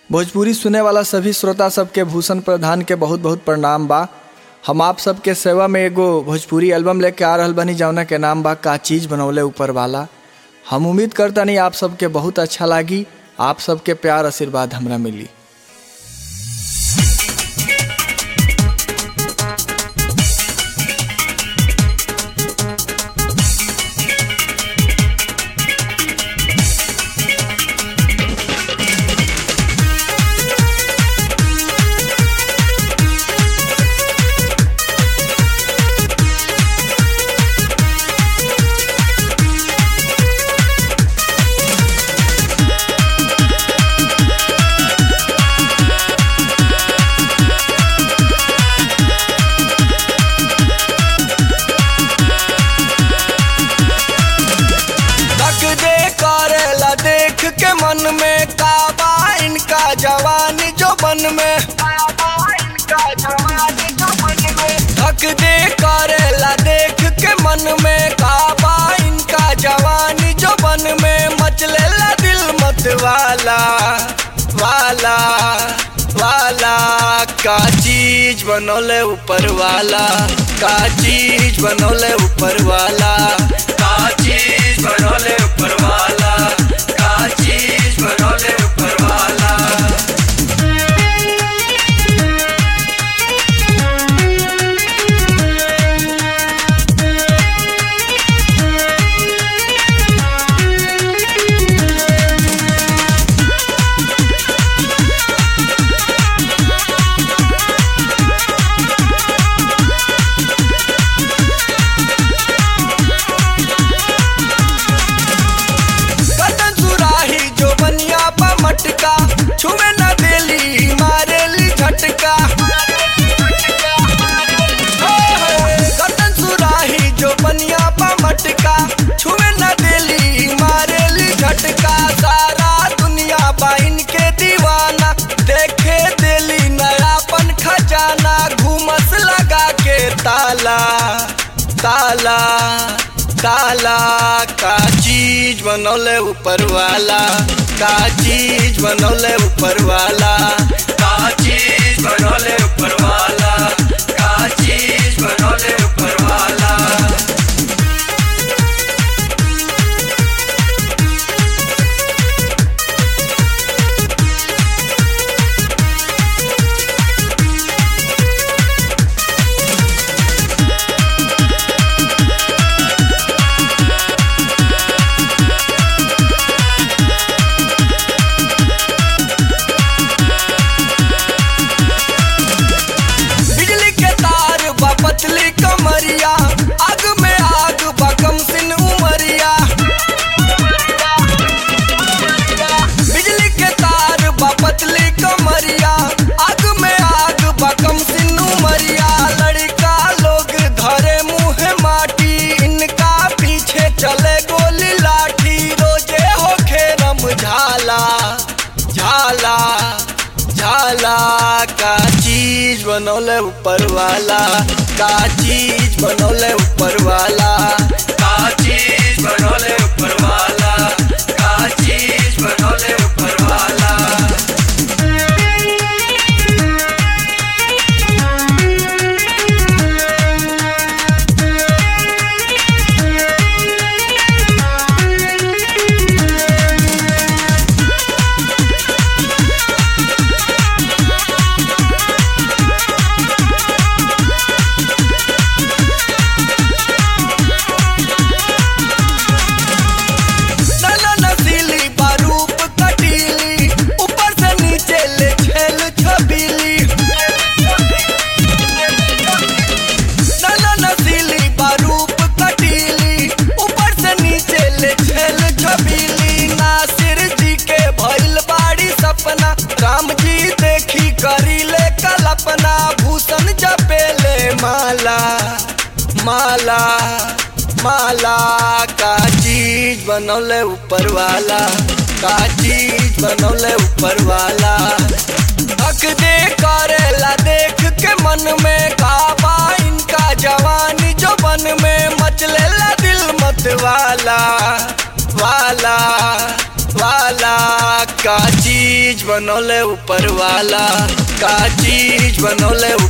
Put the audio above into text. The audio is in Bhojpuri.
भोजपुरी सुने वाला सभी श्रोता सबके भूषण प्रधान के बहुत बहुत प्रणाम बा हम आप सबके सेवा में एगो भोजपुरी एल्बम लेके आ रहल बनी जौना के नाम बा का चीज़ बनौले ऊपर वाला हम उम्मीद करता नहीं आप सबके बहुत अच्छा लागी आप सबके प्यार आशीर्वाद हमरा मिली तक दे करेला देख के मन में काबा इनका जवानी जो बन में तक दे करेला देख के मन में काबा इनका जवानी जो बन में मचलेला दिल मत वाला वाला वाला का चीज बनोले ऊपर वाला का चीज बनोले ऊपर वाला का चीज बनोले ऊपर वाला का चीज बनोले ऊपर वाला कटन सुराही जो बनिया पा मटका छुए न देली मारेली झटका कटन सुराही जो बनिया पा मटका छुए न देली मारेली झटका सारा दुनिया बाइन के दीवाना देखे देली नयापन खजाना घूमस लगा के ताला ताला ताला का चीज बनौले ऊपर वाला का चीज बनौले ऊपर वाला का चीज बनौले ऊपर वाला का चीज बनौले ऊपर वाला बिजली के तार बा पतली कमरिया आग में आग बा कम सिन उमरिया बिजली के तार बा पतली कमरिया आग में आग बा कम सिन उमरिया लड़का लोग धरे मुंह माटी इनका पीछे चले गोली लाठी रोजे होखे रम झाला झाला झाला का चीज बनौले ऊपर वाला का चीज बनौले ऊपर वाला का चीज बनौले ऊपर वाला का चीज बनौले ऊपर वाला नाना नसीली बारूप कटीली ऊपर से नीचे ले छेल छबीली नाना नसीली बारूप कटीली ऊपर से नीचे ले छेल छबीली नासिर जी के भइल बाड़ी सपना राम जी देखी करी ले कल्पना भूषण जपेले माला माला माला का चीज बनौले ऊपर वाला का चीज बनौले ऊपर वाला हक दे करेला देख के मन में काबा इनका जवानी जो बन में मचलेला दिल मत वाला वाला वाला का चीज बनौले ऊपर वाला का चीज बनौले